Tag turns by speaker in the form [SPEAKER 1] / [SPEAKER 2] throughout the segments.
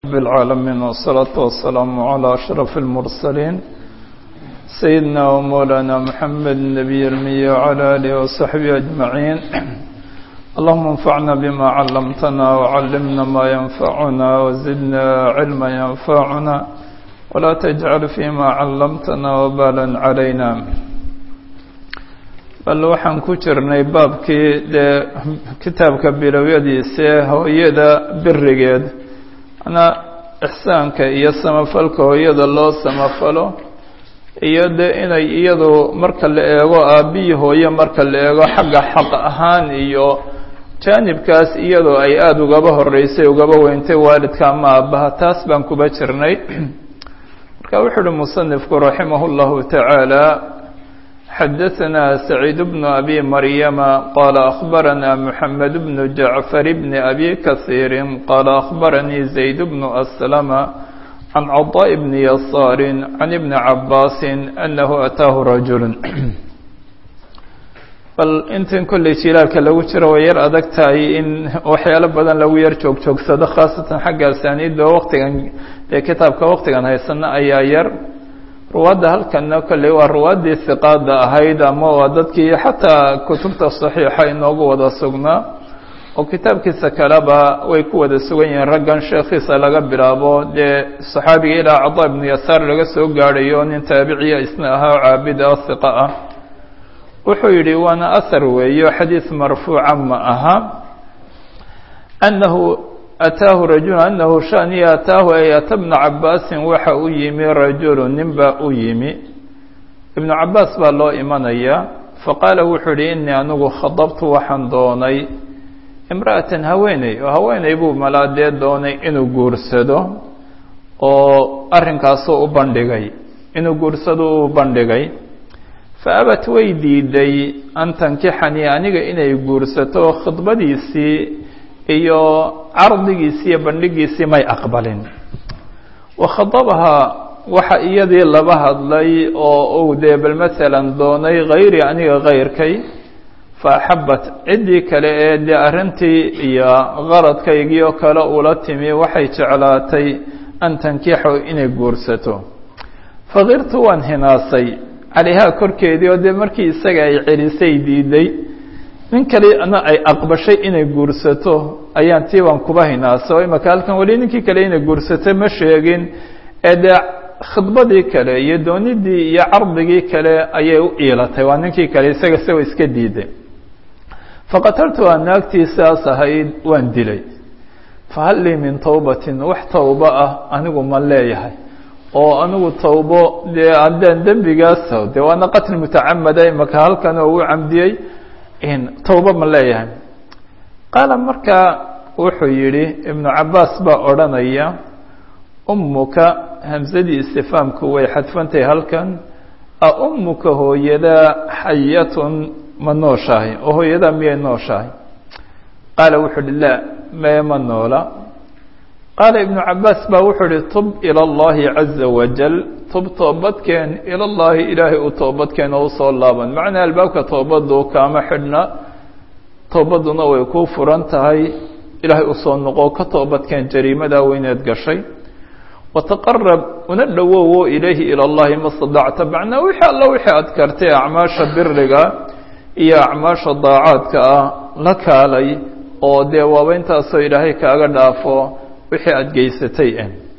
[SPEAKER 1] رب العالمين والصلاة والسلام على أشرف المرسلين سيدنا ومولانا محمد النبي المي وعلى آله وصحبه أجمعين اللهم انفعنا بما علمتنا وعلمنا ما ينفعنا وزدنا علما ينفعنا ولا تجعل فيما علمتنا وبالا علينا bal waxaan ku jirnay baabkii dee kitaabka bilowyadiise hooyada birigeed manaa ixsaanka iyo samafalka hooyada loo samafalo iyo dee inay iyadu marka la eego aabbihii hooye marka la eego xagga xaq ahaan iyo jaanibkaas iyadoo ay aada ugaba horeysay ugaba weyntay waalidka ama aabbaha taas baan kuba jirnay marka wuxuu uhi musanifku raximah اllahu tacaala xadaثna سacيid بن أbي مryma qال أخbarana محamed بن جaعفر بن أbي kaثيir qال أخbarnii زayd بن أسلم عن cطاء بن يasاr عن بن عabاs أنه أtاah رaجuل bal intan kolley jilaalka lagu jiro way yar adag tahay in waxyaalo badan lagu yar joog joogsado khaasatan xagga asaaniidda waqtigan ee kitaabka waqtigan haysana ayaa yar ruwaadda halkana kolley waa ruwaaddii hiqaada ahayd ama waa dadkii xataa kutubta saxiixa inoogu wada sugnaa oo kitaabkiisa kaleba way ku wada sugan yihiin raggan sheekhiisa laga bilaabo dee saxaabiga ilaa cada ibnu yasaar laga soo gaadhayo nin taabiciya isna ahaa oo caabid ah hiqa ah wuxuu yidhi waana ahar weeyo xadiis marfuuca ma aha anahu ataahu rajulu anahu shaniya ataahu ay ata bna cabaasin waxa u yimi rajulu nin baa u yimi ibnu cabaas baa loo imanaya faqaala wuxuu yihi inii anigu khadabtu waxaan doonay imra'atan haweeney oo haweeney buu malaadee doonay inuu guursado oo arrinkaasuu u bandhigay inuu guursado u bandhigay faabat way diiday an tankixanii aniga inay guursato khidbadiisii iyo cardigiisii iyo bandhigiisii may aqbalin wakhadabahaa waxa iyadii laba hadlay oo uu dee bal masalan doonay hayri aniga kayrkay fa axabat ciddii kale ee dee arrintii iyo qaradkaygii oo kale ula timi waxay jeclaatay an tankixo inay guursato fakirtu waan hinaasay calayhaa korkeedii oo dee markii isaga ay celisay diiday nin kalena ay aqbashay inay guursato ayaan tii baan kuba hinaasa oo imaka halkan weli ninkii kale inay guursato ma sheegin ee dee khidbadii kale iyo doonidii iyo cardigii kale ayay u iilatay waa ninkii kale isaga isagoo iska diiday faqataltuha naagtii sidaas ahayd waan dilay fahal lii min tawbatin wax tawba ah anigu ma leeyahay oo anigu tawbo dee haddaan dembigaas dee waana qatl mutacamada imaka halkan oo uu camdiyey tawba ma leeyahay qaala markaa wuxuu yidhi ibnu cabaas baa odhanaya ummuka hamsadii istifaamku way xadfantahay halkan a ummuka hooyadaa xayatun ma nooshahay oo hooyadaa miyay nooshahay qaala wuxuu uhi laa mee ma noola qaala ibnu cabaas baa wuxuu ihi tub ila اllahi caza wajal tub toobadkeen ila llahi ilaahay u toobadkeen oo usoo laaban macnaa albaabka toobadu kaama xidhna toobaduna way kuu furan tahay ilaahay usoo noqo ka toobadkeen jariimadaa weyneed gashay wataqarab una dhowowo ilayhi ila llahi ma stadacta macnaa wixii alla wixii aad kartay acmaasha biriga iyo acmaasha daacaadka ah la kaalay oo dee waaba intaasoo ilaahay kaaga dhaafo wixii aada geysatay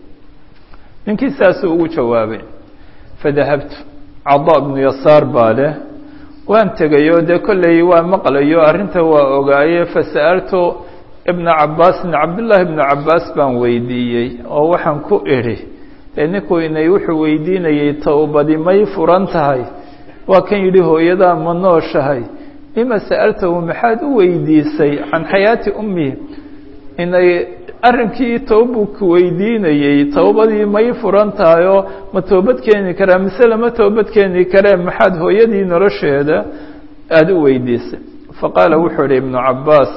[SPEAKER 1] ninkii saasuu ugu jawaabay fadahabtu cadaa bnu yasaar baa leh waan tegayoo dee kolley waa maqlayo arrinta waa ogaaye fasa'altu ibna cabaasin cabdullaahi ibnu cabaas baan weydiiyey oo waxaan ku idhi dee ninku inay wuxuu weydiinayey towbadi may furan tahay waa kan yidhi hooyadaa ma nooshahay lima sa'altahu maxaad u weydiisay can xayaati ummihi inay arrinkii towbuu ku weydiinayey towbadii may furan tahayoo ma toobad keeni karaa mise lama toobad keeni karee maxaad hooyadii nolosheeda aada u weydiisay faqaala wuxuu idhi ibnu cabaas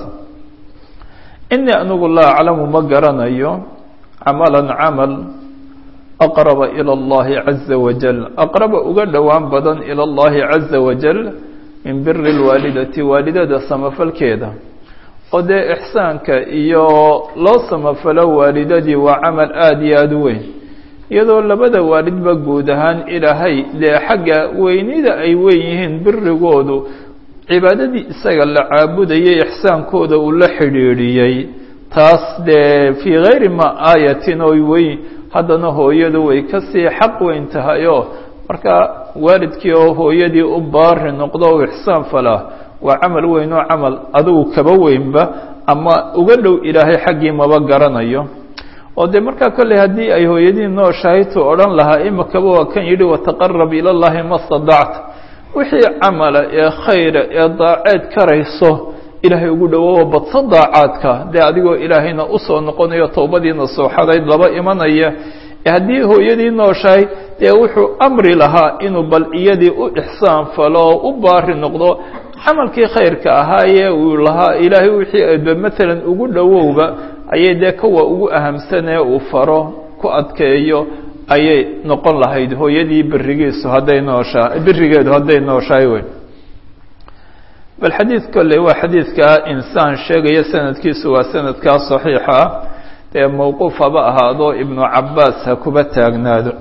[SPEAKER 1] inii anigu laa aclamu ma garanayo camalan camal aqraba ila اllahi caza wajal aqraba uga dhowaan badan ila اllahi caza wajal min biri اlwaalidati waalidada samafalkeeda oo dee ixsaanka iyo loo samafalo waalidadii waa camal aada iyo aada u weyn iyadoo labada waalidba guud ahaan ilaahay dee xagga weynida ay weyn yihiin birigoodu cibaadadii isaga la caabudayay ixsaankooda uu la xidhiidhiyey taas dee fii gayri ma aayatin oy weyn haddana hooyadu way kasii xaq weyn tahay oo marka waalidkii oo hooyadii u baari noqdo o ixsaan falaa waa camal weyn oo camal adigu kaba weynba ama uga dhow ilaahay xaggii maba garanayo oo dee markaa kolley haddii ay hooyadii nooshahay tuu odhan lahaa imakaba waa kan yidhi wataqarab ila llahi ma stadacta wixii camala ee khayra ee daaceed karayso ilaahay ugu dhowoowa badsan daacaadka dee adigoo ilaahayna usoo noqonayo towbadiina sooxadayd laba imanaya haddii hooyadii nooshahay dee wuxuu amri lahaa inuu bal iyadii u ixsaan falo oo u baari noqdo camalkii khayrka ahaayee uu lahaa ilaahay wixii adba maalan ugu dhowowba ayay dee kuwa ugu ahamsanee uu faro ku adkeeyo ayay noqon lahayd hooyadii berigiisu hadday nooshaa berigeedu hadday nooshahay wey bal xadiid kolley waa xadiidka insaan sheegaya sanadkiisu waa sanadkaa saxiixa ah dee mawquuf haba ahaado ibnu cabaas ha kuba taagnaado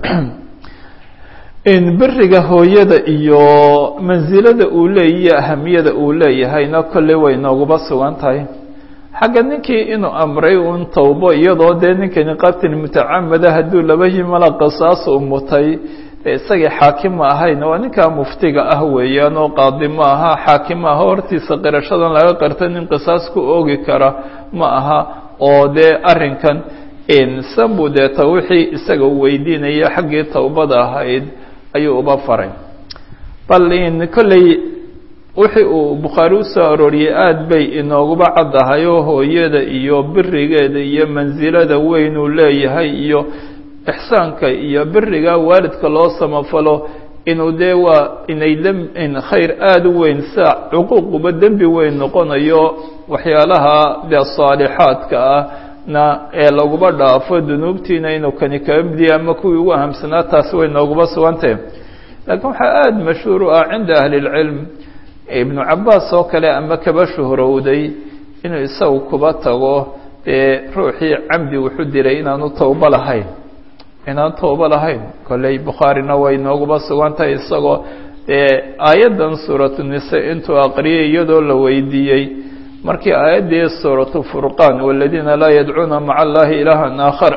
[SPEAKER 1] in beriga hooyada iyo mansilada uu leeyiyo ahamiyada uu leeyahayna kolley way nooguba sugan tahay xagga ninkii inuu amray un towbo iyadoo dee ninkani qatil mutacamada hadduu laba yimala qisaas u mutay dee isagii xaakim ma ahayn waa ninkaa muftiga ah weeyaan oo qaadi ma aha xaakim ma aha hortiisa qirashadan laga qirta nin qisaas ku oogi kara ma aha oo dee arrinkan sanbuu deeta wixii isaga u weydiinaya xaggii towbada ahayd ayuu uba faray bal in kolley wixii uu bukhaari usoo arooriyey aada bay inooguba caddahay oo hooyada iyo berigeeda iyo mansilada weyn uu leeyahay iyo ixsaanka iyo beriga waalidka loo samafalo inuu dee waa inay in khayr aada u weyn saa cuquuquba dembi weyn noqonayo waxyaalaha dee saalixaadka ah na ee laguba dhaafo dunuubtiina inuu kani kaga midiya ama kuwii ugu ahamsanaa taasi way nooguba sugantahe laakiin waxaa aada mashhuur u ah cinda ahli اlcilm ibnu cabaas oo kale ama kaba shuhrowday inuu isagu kuba tago dee ruuxii camdi wuxuu diray inaanu towbo lahayn inaan towbo lahayn kolley bukhaarina way nooguba sugan tahay isagoo dee aayaddan suuratu nise intuu aqriyay iyadoo la weydiiyey markii aayaddii suuratu furqaan waladiina laa yadcuuna maca allahi ilaahan aakhar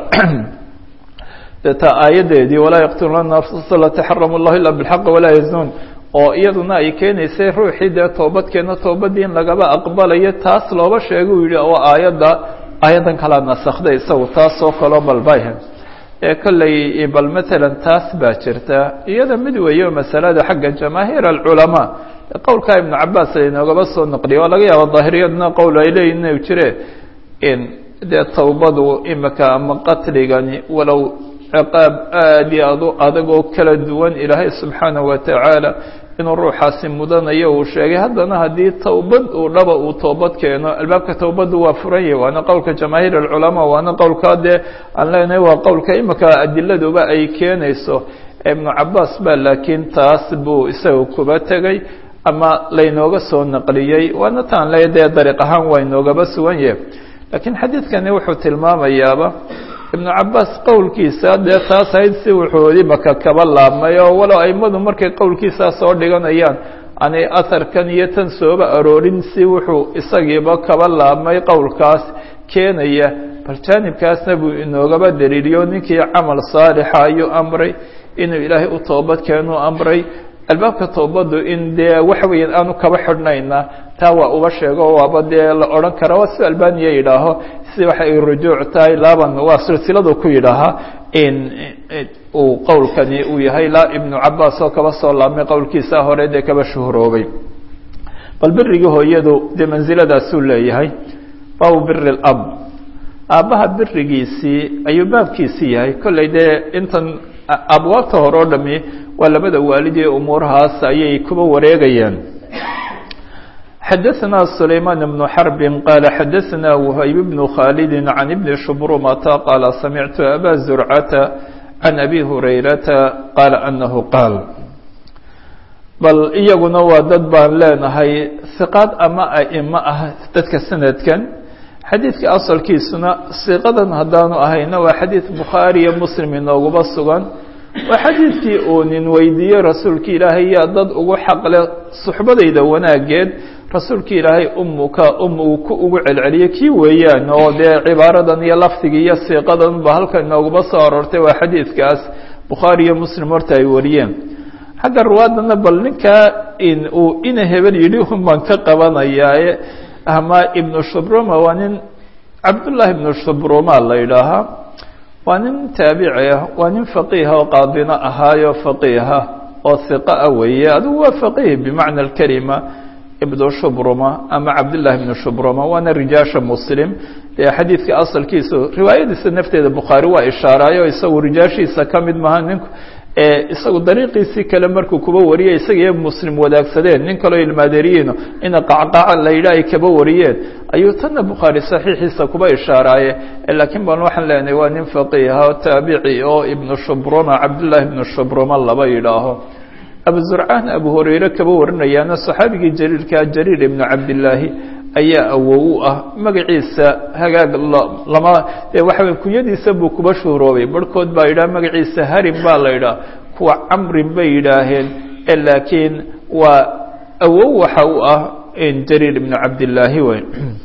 [SPEAKER 1] dee taa aayaddeedii walaa yaqtuluuna nafsa lati xaramu llahu ila bilxaqi walaa yazuun oo iyaduna ay keenaysay ruuxii dee toobadkeena toobadii in lagaba aqbalayo taas looba sheega uu yihi oo aayadda aayaddan kalaa nasakday isagu taas oo kaloo balbayha ee kolley bal matalan taas baa jirta iyada mid weeyo masalada xagga jamaahiir alculamaa qowlkaa ibnu cabaas aynoogaba soo naqliya waa laga yaaba daahiriyadna qowl ay leeyihin inuu jire in dee towbadu imika ama qatligani walow ciqaab aada iyo adu adagoo kala duwan ilaahay subxaanahu watacaala inuu ruuxaasi mudanayo uu sheegay haddana haddii towbad uu dhaba uu toobad keeno albaabka towbaddu waa furan yahy waana qowlka jamaahiir alculamaa waana qowlkaa dee aan leenahay waa qowlka imika adiladuba ay keenayso ibnu cabaas ba laakiin taas buu isaga kuba tegay ama laynooga soo naqliyey waana taan le dee dariiq ahaan waa inoogaba sugan yahay laakiin xadiidkani wuxuu tilmaamayaaba ibnu cabaas qowlkiisa dee taas ahayd si wuxuu imaka kaba laabmay oo walow aimadu markay qowlkiisaa soo dhiganayaan aanay aharkan iyo tan sooba aroorin si wuxuu isagiiba kaba laabmay qowlkaas keenaya bal jaanibkaasna buu inoogaba daliiliyo ninkii camal saalixa ayuu amray inuu ilaahay u toobad keenuu amray albaabka toobaddu in dee waxa weeyaan aanu kaba xidhnayna taa waa uba sheego waaba dee la odhan kara waa si albaniya yidhaaho si waxa ay rujuuc tahay laaban waa silsiladu ku yidhaahaa in uu qowlkani uu yahay laa ibnu cabaas oo kaba soo laabmay qowlkiisa hore dee kaba shuhuroobay bal birigii hooyadu dee mansiladaasuu leeyahay baabu biri lab aabbaha birigiisii ayuu baabkiisii yahay kolley dee intan abwaabta hore oo dhami waa labada waalid ee umuurahaas ayay kuba wareegayaan xadaثna سlayman بن xرb qala xadaثna وhayb بن khاlid عan بn shbrumta qala samictu abا زurcata عan abi hurayrata qala anahu qaal bal iyaguna waa dad baan leenahay hiqaad ama a'imo ah dadka sanadkan xadiidka asalkiisuna siiqadan haddaanu ahayna waa xadiid bukhaari iyo muslim inooguba sugan waa xadiidkii uu nin weydiiyey rasuulka ilaahay yaa dad ugu xaqle suxbadayda wanaageed rasuulka ilaahay umuka um uu ku ugu celceliyey kii weeyaan oo dee cibaaradan iyo lafdigii iyo siiqadan ba halkan inooguma soo aroortay waa xadiidkaas bukhaari iyo muslim horta ay wariyeen xagga ruwaadana bal ninkaa in uu ina hebel yidhi un baan ka qabanayaaye ama ibnu shubruma waa nin cabdullaahi ibnu shubruma la yidhaahaa waa nin taabici ah waa nin faqiiha oo qaadino ahaayo faqiiha oo hiqa ah weeye adigu waa faqiih bimacna alkelima ibnu shubruma ama cabdullahi ibnu shubruma waana rijaasha muslim dee xadiidka asalkiisu riwaayadiisa nafteeda bukhaari waa ishaaraayo isagu rijaashiisa ka mid maha ninku isagu dariiqiisii kale markuu kuba wariyey isaga iyo muslim wadaagsadeen nin kaloo ilmaadeeriyiino ina qacqaca la yidha ay kaba wariyeen ayuu tanna bukhaari saxiixiisa kuba ishaaraaye laakiin baan waxaan leenahay waa nin faqiiha oo taabici oo ibnu shubruma cabdullaahi ibnu shubruma laba yidhaaho abu zurcaan abu hurayre kaba warinayaana saxaabigii jaliilkaa jariir ibnu cabdillaahi ayaa awow u ah magaciisa hagaag lama dee waxa kunyadiisa buu kuba shuhuroobay barhkood baa yidhaha magaciisa harim baa la yidhaha kuwa camrin bay yidhaaheen laakiin waa awow waxa u ah jariir ibnu cabdillaahi wey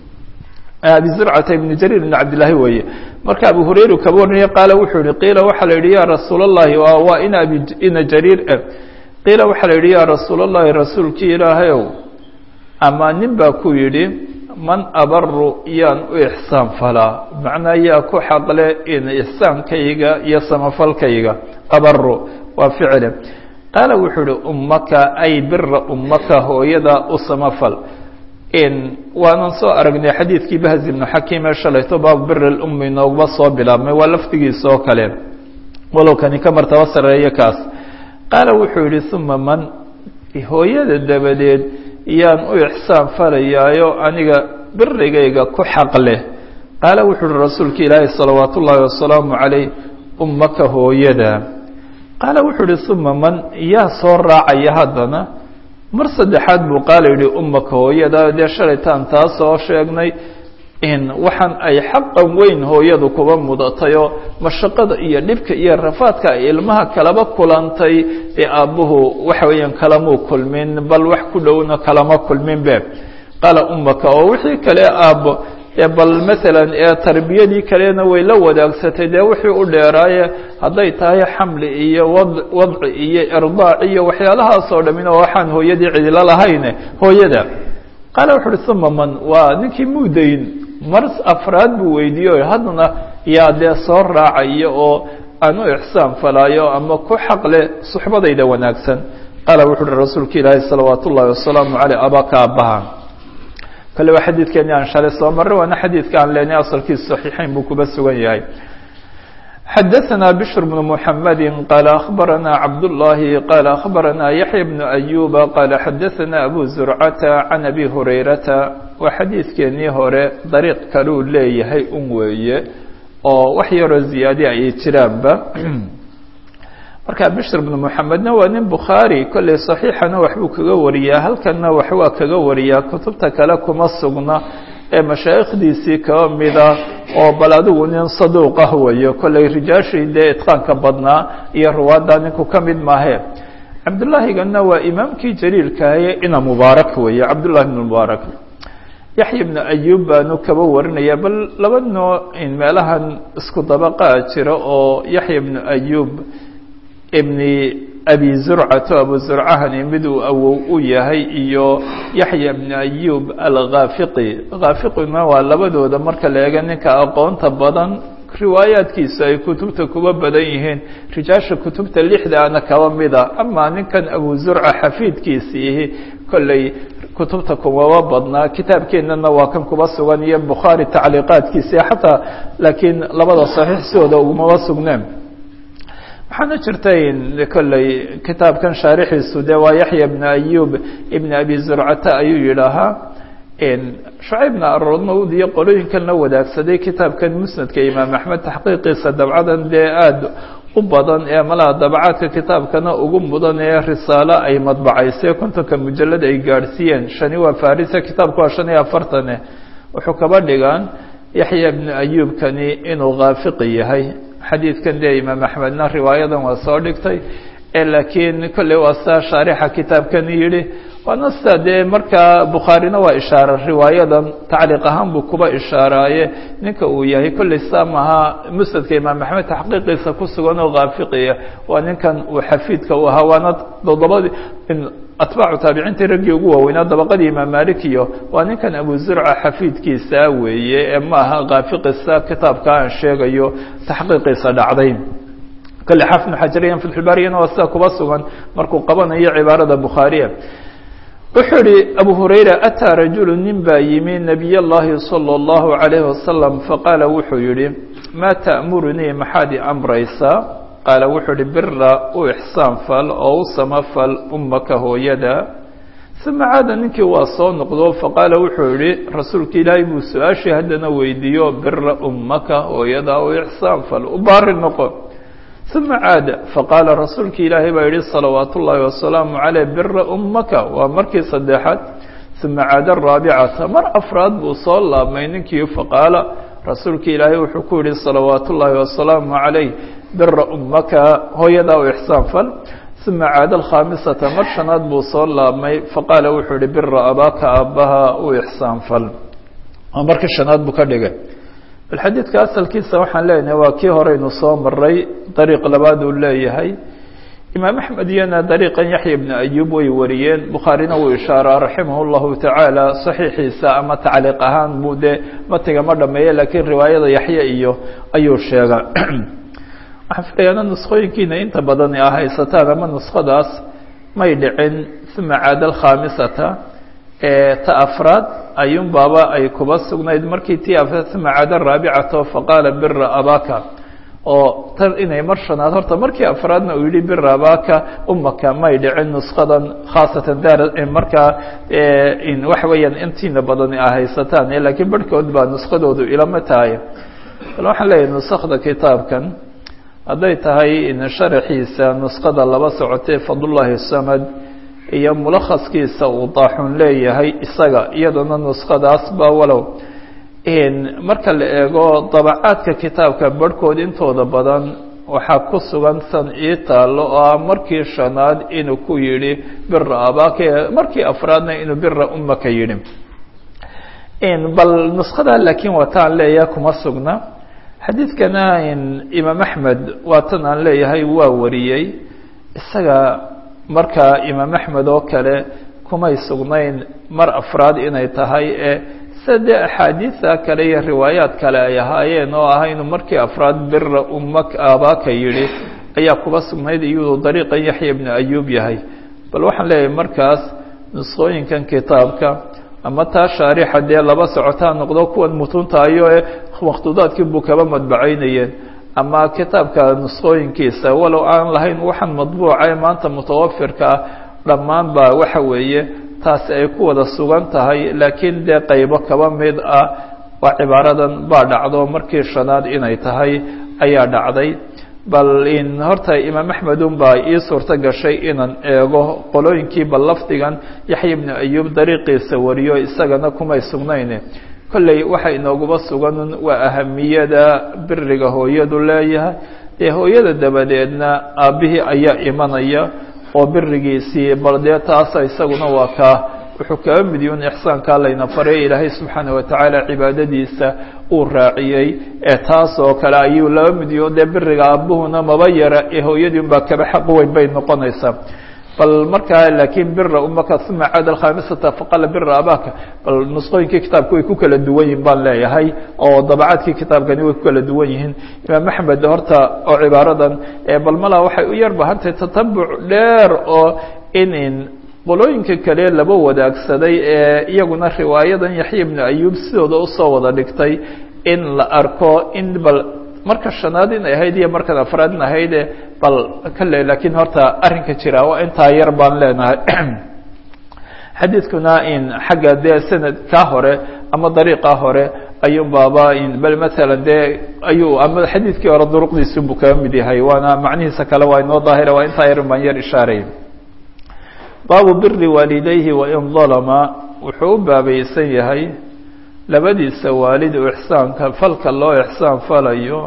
[SPEAKER 1] abi zurcata ibnu jariir ibnu cabdillaahi weeye marka abu hurayra kaba warinaya qaala wuxuu yihi qiila waxaa la yidhi ya rasuul allahi waa ina abi ina jariir qiila waxaa la yidhi ya rasuul allahi rasuulkii ilaahayow ama nin baa ku yidhi man abaru yaan u ixsaan falaa macnaa yaa ku xaqle in ixsaankayga iyo samafalkayga abaru waa ficile qaala wuxuu yihi ummaka ay bira ummaka hooyada u samafal in waanan soo aragnay xadiidkii bahz ibnu xakiim ee shalayto baabu biri lummi inoogba soo bilaabmay waa lafdigiisa oo kale walow kani ka martaba sareeyo kaas qaala wuxuu yihi uma man hooyada dabadeed yaan u ixsaan falayaayo aniga birigayga ku xaq leh qaala wuxuu uhi rasuulka ilaahi salawaat ullaahi wasalaamu calayh ummaka hooyada qaala wuxuu uhi uma man yaa soo raacaya haddana mar saddexaad buu qaala yidhi ummaka hooyada dee shalaytaan taa soo sheegnay in waxaan ay xaqan weyn hooyadu kuba mudatayoo mashaqada iyo dhibka iyo rafaadka ay ilmaha kalaba kulantay ee aabbuhu waxa weeyaan kalamuu kulmin bal wax ku dhowna kalama kulmin be qaala ummaka oo wixii kale aabbo ee bal maalan ee tarbiyadii kalena way la wadaagsatay dee wixii u dheeraaye hadday tahay xamli iyo wad wadci iyo irdaac iyo waxyaalahaasoo dhamina waxaan hooyadii cidilo lahayne hooyada qaala wuxu uhi uma man waa ninkii muudayn mar afraad buu weydiiye haddana yaa dee soo raacaya oo aan u ixsaan falaayo ama ku xaqle suxbadayda wanaagsan qaala wuxu uhi rasuulka ilaahi salawaat ullaahi wasalaamu caleyh abaka aabbaha kale waa xadiidkeeni aan shalay soo marray waana xadiidka aan leenay asalkiisa saxiixayn buu kuba sugan yahay xadaثna bشhr بن محamedi qال أخbarana cabdاللahi qال أخbarana yaحyى بن أyuba qال xadaثna abu زurcata عan abi hurayrata waa xadiidkeenii hore dariiq kaluu leeyahay un weeye oo wax yaroo ziyaadi ay jiraanba marka bشhr بن محamedna waa nin bukhaarي kolley صaxiixana waxbuu kaga wariyaa halkanna wax waa kaga wariyaa kutubta kale kuma sugna ee mashaayikhdiisii kaba mida oo bal adigu nin saduuq ah weeyo kolley rijaashii dee itqaanka badnaa iyo ruwaadda ninku ka mid maahe cabdullaahigana waa imaamkii jaliilkahaye ina mubaarak weeye cabdullahi ibn mubaarak yaxya ibnu ayub baanu kaba warinaya bal laba noo in meelahan isku dabaqaa jira oo yaxya ibnu ayub ibni abi zurcato abu zurcahani mid uu awow u yahay iyo yaxya bni ayub alkhaafiqi khaafiqina waa labadooda marka la eega ninka aqoonta badan riwaayaadkiisa ay kutubta kuba badan yihiin rijaasha kutubta lixdaana kaba mida amaa ninkan abu zurca xafiidkiisiihi kolley kutubta kumaba badnaa kitaabkeenana waa kan kuba sugan iyo bukhaari tacliiqaadkiisi xataa laakiin labada saxiix sidooda ugumaba sugneen waxaana jirtay kolley kitaabkan shaarixiisu dee waa yaxya ibn ayub ibn abi zurcata ayuu yidhaahaa shucaybna aroodmawd iyo qolooyinkan la wadaagsaday kitaabkan musnadka imaam axmed taxqiiqiisa dabcadan dee aada u badan ee malaha dabacaadka kitaabkana ugu mudan ee risaalo ay madbacaysay kontonka mujalad ay gaadhsiiyeen shani waa farisa kitaabku waa shan iyo afartane wuxuu kaba dhigaan yaxya ibnu ayuubkani inuu khaafiqi yahay xadiidkan dee imaam axmedna riwaayadan waa soo dhigtay laakiin kolley waa saa shaarixa kitaabkani yidhi waana sida dee markaa bukhaarina waa ishaara riwaayadan tacliiq ahaan buu kuba ishaaraaye ninka uu yahay kolley saa maha musnadka imaam axmed taxqiiqiisa ku sugan oo khaafiqiya waa ninkan uu xafiidka u ahaa waana toddobadii atbaacu taabiciintii raggii ugu waaweynaa dabaqadii imaam malik iyo waa ninkan abu zurca xafiidkiisa weeye ee maaha khaafiqisa kitaabka aan sheegayo taxqiiqiisa dhacday kale xafnu xajariyan fatxulbaariyana waa sida kuba sugan markuu qabanayo cibaarada bukhaariya wuxuu ihi abu hurayra ataa rajulu nin baa yimi nabiy llahi salى اllahu عalayh wasalam faqaala wuxuu yihi maa ta'murunii maxaad i amraysaa qaala wuxuu ihi bira u ixsaan fal oo u samafal ummaka hooyada uma caada ninkii waa soo noqdo faqaala wuxuu yihi rasuulka ilaahay buu su-aashii haddana weydiiyo bira ummaka hooyada u ixsaan fal u baari noqo uma caada faqaala rasuulki ilaahay baa yihi salawaat ullaahi wasalaamu caleyh bira ummaka waa markii saddexaad uma caada araabicata mar afraad buu soo laabmay ninkii faqaala rasuulki ilaahay wuxuu ku yihi salawaat ullaahi wasalaamu calayh bira ummaka hooyadaa u ixsaan fal uma caada alkhaamisata mar shanaad buu soo laabmay faqaala wuxuu yihi bira abaaka aabbaha u ixsaan fal markii shanaad buu ka dhigay bal xadiidka asalkiisa waxaan leenahay waa kii horeynu soo maray dariiq labaad uu leeyahay imaam axmed iyana dariiqan yaxya ibnu ayuub way wariyeen bukhaarina wuu ishaaraa raximah llahu tacaala saxiixiisa ama tacliiq ahaan buu dee matiga ma dhameeye laakiin riwaayada yaxya iyo ayuu sheega waxaan filayaana nuskhooyinkiina inta badan a haysataan ama nuskhadaas may dhicin uma caada alkhaamisata ta afraad ayuun baaba ay kuba sugnayd markii tii afraad uma caada raabicato faqaala bira abaka oo tan inay mar shanaad horta markii afraadna uu yihi bira abaka umaka may dhicin nuskadan khaasatan daar markaa waxa weeyaan intiina badan a haysataan laakiin barhkood baa nuskadoodu ilama tahay bal waxaan leeyahay nusakda kitaabkan hadday tahay sharaxiisa nuskada laba socotee fadlullahi samad iyo mulakhaskiisa uu daaxun leeyahay isaga iyadana nuskadaasba walow marka la eego dabacaadka kitaabka barhkood intooda badan waxaa ku sugan san ii taallo oo ah markii shanaad inuu ku yidhi bira abaka markii afraadna inuu bira ummaka yidhi bal nuskadaa laakiin waa taan leeyahay kuma sugna xadiidkana imaam axmed waa tan aan leeyahay waa wariyey isaga marka imaam axmed oo kale kumay sugnayn mar afraad inay tahay ee sida dee axaadiida kale iyo riwaayaad kale ay ahaayeen oo ah inuu markii afraad bira ummak aabaka yidhi ayaa kuba sugnayd iyadoo dariiqan yaxya ibnu ayuub yahay bal waxaan leeyahay markaas nusqooyinkan kitaabka ama taa shaarixa dee laba socotaa noqdo kuwan mutuntaayo ee makhtuudaadkii buu kaba madbacaynayeen ama kitaabka nusqooyinkiisa walow aan lahayn waxaan madbuuca ee maanta mutawafirka ah dhammaan ba waxa weeye taasi ay ku wada sugan tahay laakiin dee qaybo kaba mid ah waa cibaaradan baa dhacdo markii shanaad inay tahay ayaa dhacday bal in horta imaam axmed un baa ii suurto gashay inaan eego qolooyinkii bal lafdigan yaxya ibnu ayuub dariiqiisa wariyo isagana kumay sugnayn kolley waxa inooguba sugan waa ahamiyada biriga hooyadu leeyahay dee hooyada dabadeedna aabbihii ayaa imanaya oo birigiisii bal dee taasa isaguna waa kaa wuxuu kaga midyun ixsaankaa layna faray ilaahay subxaana watacaala cibaadadiisa uu raaciyey ee taas oo kale ayuu laba midyo dee biriga aabuhuna maba yara ee hooyadii unbaa kaba xaq weyn bay noqonaysaa bal markaa laakiin bira umaka uma caada alkhamisata faqala bira abaka bal nusqooyinkii kitaabka way ku kala duwan yihin baan leeyahay oo dabacaadkii kitaabkani way ku kala duwan yihiin imaam axmed horta oo cibaaradan bal malaa waxay u yar bahantay tatabuc dheer oo in qolooyinka kale laba wadaagsaday ee iyaguna riwaayadan yaxya ibnu ayuub sidooda usoo wada dhigtay in la arko in bal marka shanaad in ahayd iyo markan afraad in ahayde bal kale laakiin horta arrinka jira waa intaa yar baan leenahay xadiidkuna in xagga dee sanad kaa hore ama dariiqa hore ayuun baaba bal maalan dee ayuu ama xadiidkii hore duruqdiisu buu kaga mid yahay waana macnihiisa kale waa inoo daahira waa intaa yar baan yar ishaaray baabu biri waalidayhi wain dalama wuxuu u baabaysan yahay labadiisa waalid oo ixsaanka falka loo ixsaan falayo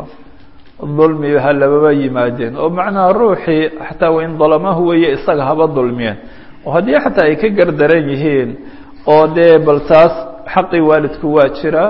[SPEAKER 1] dulmi ha lababa yimaadeen oo macnaha ruuxii xataa wain dalamahu weeye isaga haba dulmiyeen oo haddii xataa ay ka gardaran yihiin oo dee bal taas xaqii waalidku waa jira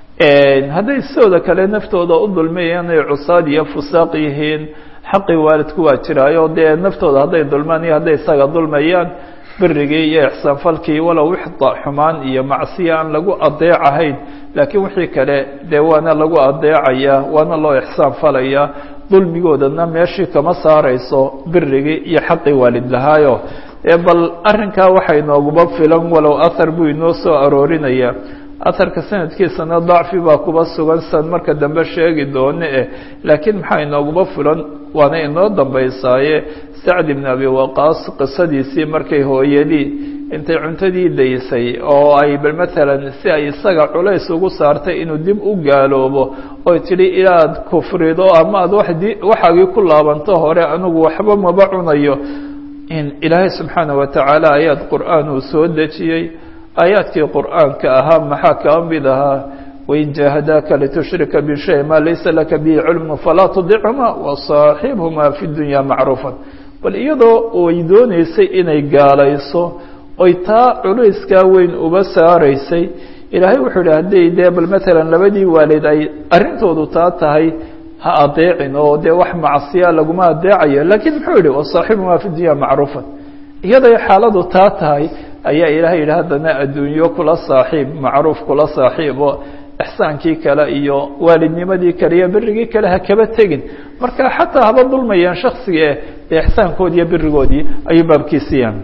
[SPEAKER 1] hadday sidooda kale naftooda u dulmiyeen ay cusaad iyo fusaaq yihiin xaqii waalidku waa jiraayo dee naftooda hadday dulmaan iyo hadday isaga dulmayaan birigii iyo ixsaanfalkii walow wixda xumaan iyo macsiya aan lagu adeecahayn laakiin wixii kale dee waana lagu adeecaya waana loo ixsaan falaya dulmigoodana meeshii kama saarayso birigii iyo xaqii waalid lahaayo bal arrinkaa waxay nooguba filan walow ahar buu inoo soo aroorinaya aharka sanadkiisana dacfi baa kuba sugan san marka dambe sheegi doone eh laakiin maxaa inooguba filan waana inoo dambaysaaye sacd ibn abi waqaas qisadiisii markay hooyadii intay cuntadii daysay oo ay bal maalan si ay isaga culays ugu saartay inuu dib u gaaloobo oy tidhi ilaad kufrido ama aad waxaagii ku laabanto hore anigu waxba maba cunayo in ilaahay subxaana wa tacaala aayaad qur'aan uu soo dejiyey aayaadkii qur'aanka ahaa maxaa kaa mid ahaa wain jaahadaaka litushrika bishay maa laysa laka bihi cilmu falaa tudicuma wasaaxibhuma fi dunya macruufan bal iyadoo ay dooneysay inay gaalayso oy taa culayskaa weyn uba saaraysay ilaahay wuxuu idhi hadday dee bal maalan labadii waalid ay arrintoodu taa tahay ha adeecin oo dee wax macsiya laguma adeecayo laakiin muxuu yihi wasaaxibhuma fi dunya macruufan iyaday xaaladu taa tahay ayaa ilaahay yidhi haddana adduunyo kula saaxiib macruuf kula saaxiib oo ixsaankii kale iyo waalidnimadii kale iyo berigii kale ha kaba tegin marka xataa haba dulmayaan shaksiga eh dee ixsaankoodii iyo berigoodii ayuu baabkiisiyaan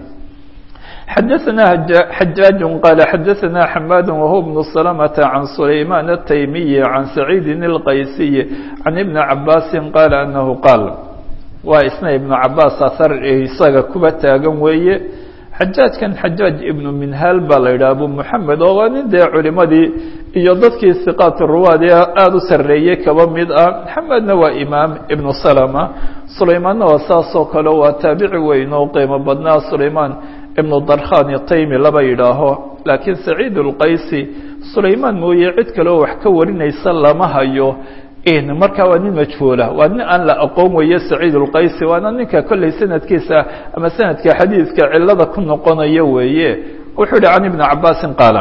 [SPEAKER 1] xadaثna xajaaج qال xadaثna xmاd wهو بن سلمة عن سlayman التaymiي عan سacيidi الqaysiي عan iبن cabاsi qال أنه qاal waa isna iبن cabaas ahar isaga kuba taagan weeye xajaajkan xajaaج iبن minhal baa la yidhah abu mحamed oo waa nin dee culimadii iyo dadkii siqaat ruwaad ee aada u sareeyey kaba mid ah xamedna waa imaam iبن سلمة sulaymaanna waa saasoo kale waa taabici weyn oo qiimo badnaa sulayman ibnu darkhan taymi laba yidhaaho laakiin saciid اlqaysi sulaymaan mooye cid kale oo wax ka warinaysa lama hayo markaa waa nin majhuula waa nin aan la aqoon weeye saciid اlqaysi waana ninka kolley sanadkiisa ama sanadka xadiidka cilada ku noqonayo weeye wuxuu yihi can ibni cabaasin qaala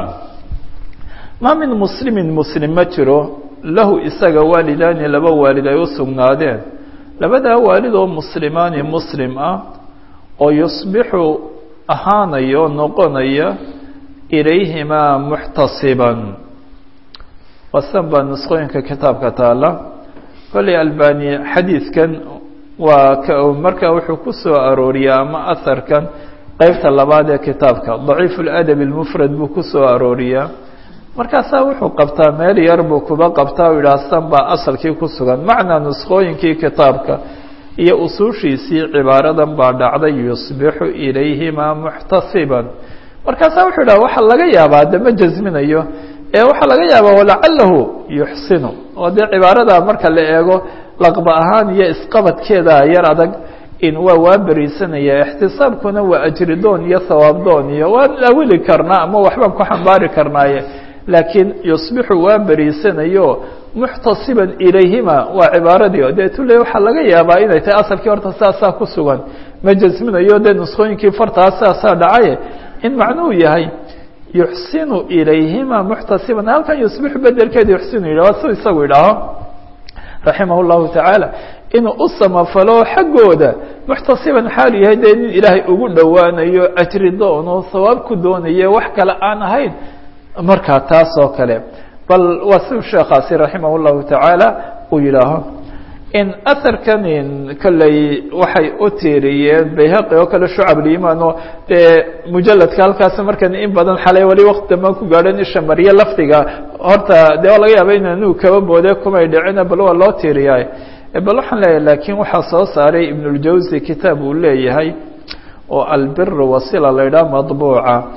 [SPEAKER 1] ma min muslimin muslim ma jiro lahu isaga waalidaani laba waalid ay u sugnaadeen labadaa waalid oo muslimaani muslim ah oo yusbixu ahaanaya oo noqonaya ilayhimaa muxtasiban wasan baa nusqooyinka kitaabka taala kolley albani xadiidkan waa k markaa wuxuu ku soo arooriyaa ama aharkan qeybta labaad ee kitaabka daciif اladab اlmufrad buu ku soo arooriyaa markaasaa wuxuu qabtaa meel yar buu kuba qabtaa u yidhaha san baa asalkii ku sugan macnaa nusqooyinkii kitaabka iyo usuushiisii cibaaradan baa dhacday yusbixu ilayhimaa muxtasiban markaasaa wuxuu yidhaha waxaa laga yaabaa de ma jasminayo ee waxaa laga yaabaa walacalahu yuxsinu oo dee cibaarada marka la eego laqba ahaan iyo isqabadkeeda yar adag in waa waa beriisanaya ixtisaabkuna waa ajridoon iyo hawaabdoon iyo waan awili karnaa ama waxbaan ku xambaari karnaaye laakiin yusbixu waa beriisanayo muxtasiban ilayhima waa cibaaradii dee tule waxaa laga yaabaa inay tahay asalkii horta saasaa ku sugan ma jasminayo dee nusqooyinkii fartaa saasaa dhacaye in macnuhu yahay yuxsinu ilayhima muxtasiban halkan yusbixu bedelkeeda yuxsinu yidhah su isagu idhaaho raximah اllahu tacaala inuu u samafalo xaggooda muxtasiban xaalu yahay dee nin ilaahay ugu dhowaanayo ajri doono hawaab ku doonaye wax kale aan ahayn markaa taas oo kale bal waa siu sheekaasi raximah اllahu tacaala uu yidhaaho in aharkan kolley waxay u tiiriyeen bayhaqi oo kale shucab liimaan oo dee mujaladka halkaas markan in badan xalay wali waqti dambaan ku gaadhan isha marye lafdiga horta dee waa laga yaaba inanu kaba boode kumay dhicina bal waa loo tiiriyaa bal waxaan leeyahay laakiin waxaa soo saaray ibnuljawsi kitaab uu leeyahay oo albir wasila la ydhaha madbuuca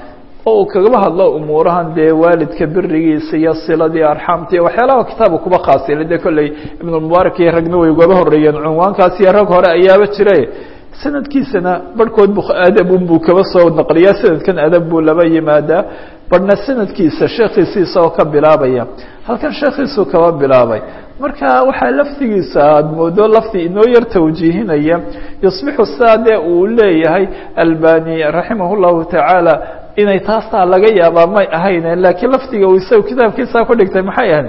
[SPEAKER 1] oo uu kagaba hadlo umuurahan dee waalidka berigiisa iyo siladii arxaamta iyo waxyaalaha kitaabka kuba khaasila dee kolley ibnulmubaarak iyo ragna way ugaba horreeyeen cunwaankaas iyo rag hore ayaaba jire sanadkiisana barhkood bu adabun buu kaba soo naqliyaa sanadkan adab buu laba yimaadaa barhna sanadkiisa sheekhiisiisa oo ka bilaabaya halkan sheekhiisuu kaba bilaabay marka waxaa laftigiisa aada moodo lafti inoo yar tawjiihinaya yusbixu saa dee uu leeyahay albani raximah llahu tacaala inay taastaa laga yaabaa may ahayne laakiin laftiga uu isaga kitaabkiisa ku dhigtay maxay ahayd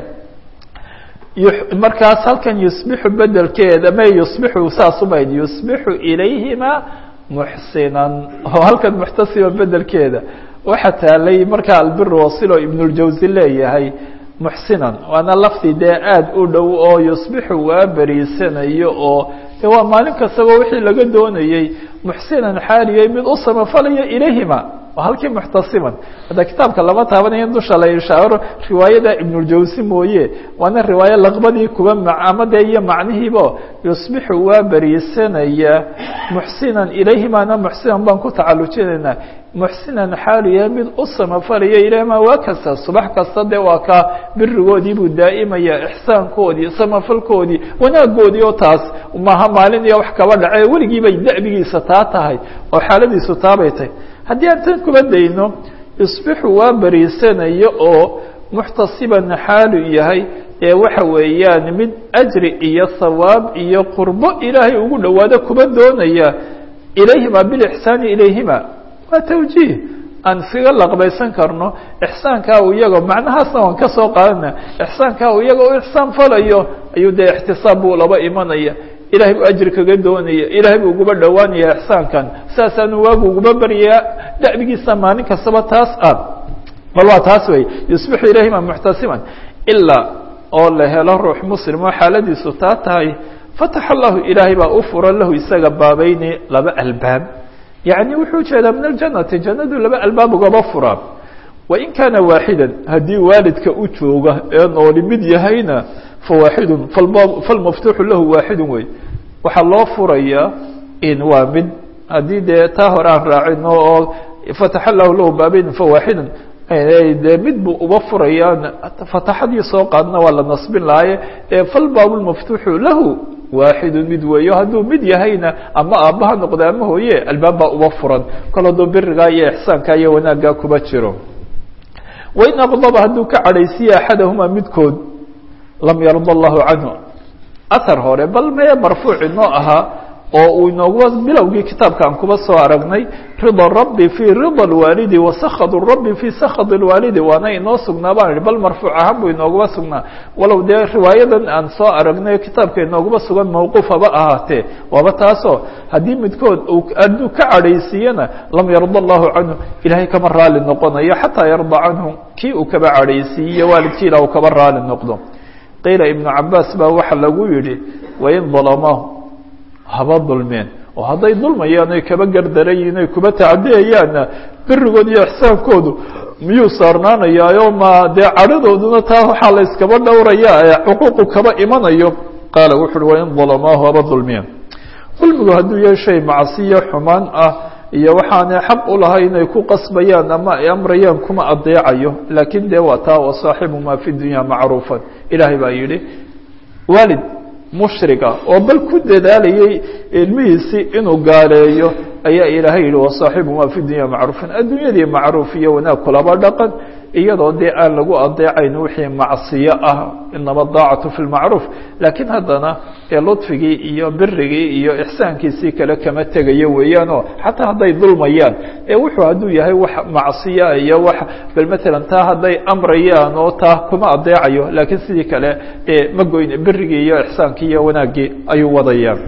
[SPEAKER 1] markaas halkan yusbixu bedelkeeda may yusbixu saasumayd yusbixu ilayhima muxsinan oo halkan muxtasiba bedelkeeda waxa taalay markaa albir wasilo ibnuljawsi leeyahay muxsinan waana lafdi dee aada u dhow oo yusbixu waa beriisanayo oo de waa maalin kastaba wixii laga doonayey muxsinan xaaliyay mid u samafalaya ilayhima halkii muxtasiban hadda kitaabka lama taabanayo dusha la ishaaro riwaayada ibnuljawsi mooye waana riwaayo laqbadii kuba macamade iyo macnihiibo yusbixu waa beriisanaya muxsinan ilayhimana muxsinan baan ku tacalujinaynaa muxsinan xaaliya mid u samafalaya ilayhima waa kasta subax kasta dee waa kaa birigoodii buu daa'imaya ixsaankoodii samafalkoodii wanaagoodii oo taas maaha maalin iyo wax kaba dhace weligii bay da'bigiisa taa tahay oo xaaladiisu taabay tahay haddii aan tan kuba dayno yusbixu waa beriisanayo oo muxtasiban xaalu yahay ee waxa weeyaan mid ajri iyo hawaab iyo qurbo ilaahay ugu dhowaado kuba doonaya ilayhima bilixsaani ilayhima waa tawjiih aan iskaga laqbaysan karno ixsaankaa u iyago macnahaasna waan ka soo qaadana ixsaankaa u iyaga u ixsaan falayo ayuu dee ixtisaab buu laba imanaya ilahay buu ajri kaga doonaya ilahay buu uguba dhowaanaya ixsaankan saasaanu waagu uguba baryaa da'bigiisa maalin kastaba taas ah bal waa taas wey yusbixu ilayhima muxtasiban ilaa oo la helo ruux muslim oo xaaladiisu taa tahay fataxa allahu ilaahay baa u fura lahu isaga baabayni laba albaab yacni wuxuu jeedaa min aljannati jannadu laba albaab ugaba furaa wain kaana waaxidan haddii waalidka u jooga ee nooli mid yahayna fawaaxidun falmaftuuxu lahu waaxidun wey waxaa loo furayaa in waa mid haddii dee taa hore aan raacino oo fataxa lahu lahu baabayn fawaaxidun dee mid buu uba furayaa fataxadii soo qaadna waa la nasbin lahaye falbaabu lmaftuuxu lahu waaxidun mid weeyo hadduu mid yahayna ama aabbaha noqda ama hooye albaab baa uba furan kol hadduu birigaa iyo ixsaanka iyo wanaaggaa kuba jiro wain aqdaba hadduu ka cadhaysiye axadahuma midkood lam yarda allahu canhu ahar hore bal mee marfuuc inoo ahaa oo uu inooguba bilowgii kitaabka aan kuba soo aragnay rida rabbi fii rida alwaalidi wa sakad rabbi fii sakad alwaalidi waana inoo sugnaa baan ihi bal marfuuc ahaan buu inooguba sugnaa walow dee riwaayadan aan soo aragnay kitaabka inooguba sugan mawquuf haba ahaatee waaba taasoo haddii midkood hadduu ka cadhaysiiyana lam yarda allahu canhu ilahay kama raali noqonayo xataa yarda canhu kii uu kaba cadhaysiiye waalidkii ila uu kaba raali noqdo qiila ibnu cabaas baa waxa lagu yidhi wain dalamahu haba dulmeen oo hadday dulmayaan oy kaba gardarayiin oy kuba tacdiyayaanna berigood iyo ixsaankoodu miyuu saarnaanayaayo ma dee cadhadooduna taa waxaa la iskaba dhowraya ee xuquuqu kaba imanayo qaala wuxu uhi wain dalamaahu haba dulmeen dulmigu hadduu yahay shay macsiyo xumaan ah iyo waxaanay xaq u lahay inay ku qasbayaan ama ay amrayaan kuma adeecayo laakiin dee waa taa wasaaxibu maa fi dunya macruufan ilaahay baa yidhi waalid mushriga oo bal ku dadaalayay ilmihiisii inuu gaaleeyo ayaa ilaahay yihi wasaaxibu maa fi dunya macruufan adduunyadii macruuf iyo wanaag kulaba dhaqan iyadoo dee aan lagu adeecayn wixii macsiyo ah inama daacatu fi lmacruuf laakiin haddana ee ludfigii iyo birigii iyo ixsaankiisii kale kama tegayo weeyaanoo xataa hadday dulmayaan ee wuxuu hadduu yahay wax macsiya iyo wax bal matalan taa hadday amrayaan oo taa kuma adeecayo laakiin sidii kale ee ma goyn birigii iyo ixsaankii iyo wanaaggii ayuu wadayaan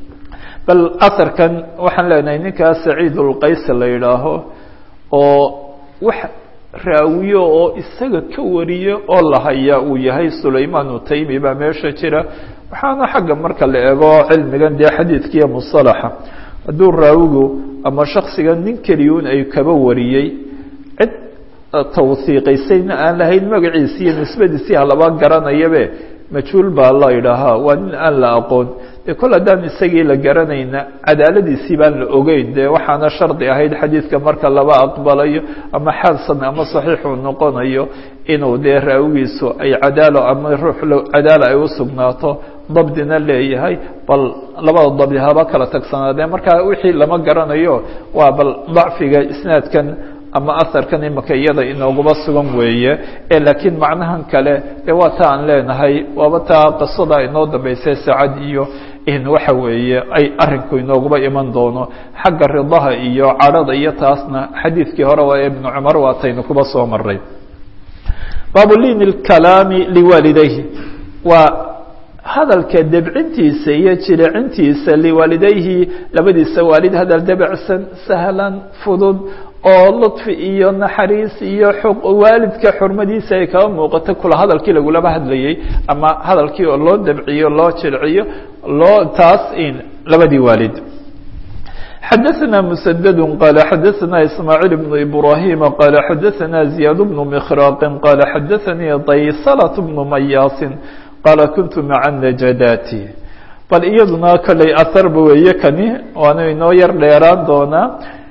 [SPEAKER 1] bal asarkan waxaan leenahay ninkaa saciid ulqays la yidhaaho oo wax raawiyo oo isaga ka wariyo oo la hayaa uu yahay sulaymaan utaymi baa meesha jira waxaana xagga marka la eego cilmigan dee xadiidkiiyo musalaxa hadduu raawigu ama shaksiga nin keliyun ay kaba wariyey cid tawhiiqaysayna aan lahayn magaciisi iyo nisbadiisii halaba garanayabe majhuul baa la idhaahaa waa nin aan la aqoon dee kol haddaan isagii la garanayna cadaaladiisii baan la ogeyn dee waxaana shardi ahayd xadiidka marka laba aqbalayo ama xasan ama saxiixuu noqonayo inuu dee raawigiisu ay cadaalo ama ruux cadaalo ay u sugnaato dabdina leeyahay bal labada dabdi haba kala tagsanaadee marka wixii lama garanayo waa bal dacfiga isnaadkan ama aharkan imika iyada inooguba sugan weeye ee laakiin macnahan kale dee waa ta aan leenahay waaba taa qisada inoo dambeysay saacad iyo in waxa weeye ay arinku inooguba iman doono xagga ridaha iyo cadhada iyo taasna xadiidkii hore waa ibnu cumar waataynu kuba soo maray baabu liin اkalaami liwaalidayhi waa hadalka debcintiisa iyo jilecintiisa liwaalidayhi labadiisa waalid hadal debecsan sahlan fudud oo luطfi iyo naxariis iyo waalidka xurmadiisa ay kaba muuqato kula hadalkii lagulaba hadlayay ama hadalkii oo loo debciyo loo jilciyo loo taas in labadii waalid xadaثna mسdd qال xadaثna ismاعيل بن إbrاhيم qال xadaثna زiyاad بن مkhrاq qال xadaثnii daysلة بن mayاas qال kuنت mعa النجdاt bal iyaduna koley aharba weeye kani waana inoo yar dheeraan doonaa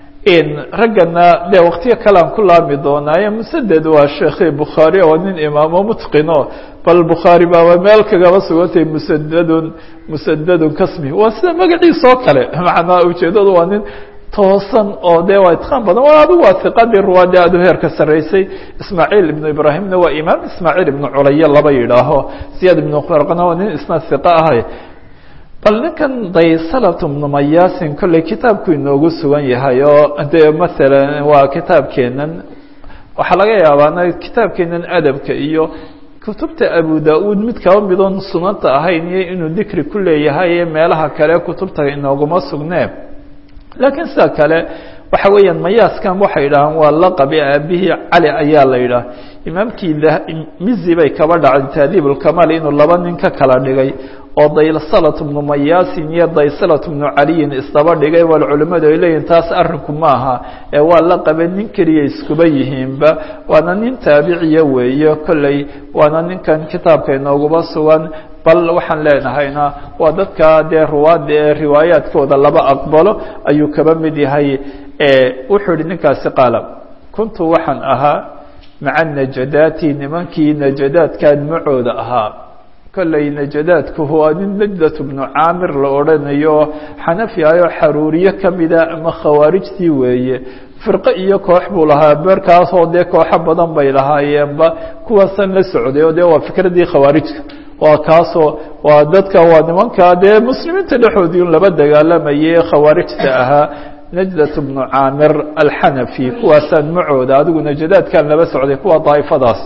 [SPEAKER 1] raggana dee waktiyo kalean ku laami doonaaye msded waa sheekhi bukhaari oo nin imaamo mutqino bal bukhaari baaba meel kagaba sugantay msdadun msdadun kasmi waa sida magaciisa oo kale macnaa ujeedadu waa nin toosan oo dee waa itqaan badan waa adigu waa hiqadii ruwaade aad u heerka sarreysay ismaaciil ibnu ibraahimna waa imaam ismaaciil ibnu culaye laba yidhaaho ziyaad ibnu qrqna waa nin isna hiqa ahay bal ninkan daysalat bnu mayaasin kolley kitaabku inoogu sugan yahay oo dee maalan waa kitaabkeenan waxaa laga yaabaana kitaabkeenan adabka iyo kutubta abu da-uud mid kaba midoon sunanta ahayn iyo inuu dikri ku leeyahay meelaha kale kutubta inooguma sugnee laakiin sida kale waxa weeyaan mayaaskan waxay yidhahaan waa laqabi aabihii cali ayaa la yidhaah imaamkii mizi bay kaba dhacday taadiib ulkamaal inuu laba nin ka kala dhigay oo daysalat bnu mayaasin iyo daysalat bnu caliyin isdaba dhigay wal culimmadu ay leeyihin taas arrinku ma aha ee waa la qabe nin keliya iskuba yihiinba waana nin taabiciya weeye kolley waana ninkan kitaabka inooguba sugan bal waxaan leenahayna waa dadka dee ruwaadda ee riwaayaadkooda laba aqbalo ayuu kaba mid yahay wuxuu yihi ninkaasi qaala kuntu waxaan ahaa maca najadaati nimankii najadaadkan macooda ahaa kolley najadaadku waa nin najdat bnu caamir la odhanayo xanafi ayoo xaruuriye kamida ama khawaarijtii weeye firqo iyo koox buu lahaa beerkaasoo dee kooxo badan bay lahaayeenba kuwaasan la socday oo dee waa fikradii khawaarijka waa kaasoo waa dadka waa nimanka dee muslimiinta dhexoodii un laba dagaalamayay khawaarijta ahaa najdat bnu caamir alxanafi kuwaasaan macooda adigu najadaadkan laba socday kuwa daa'ifadaas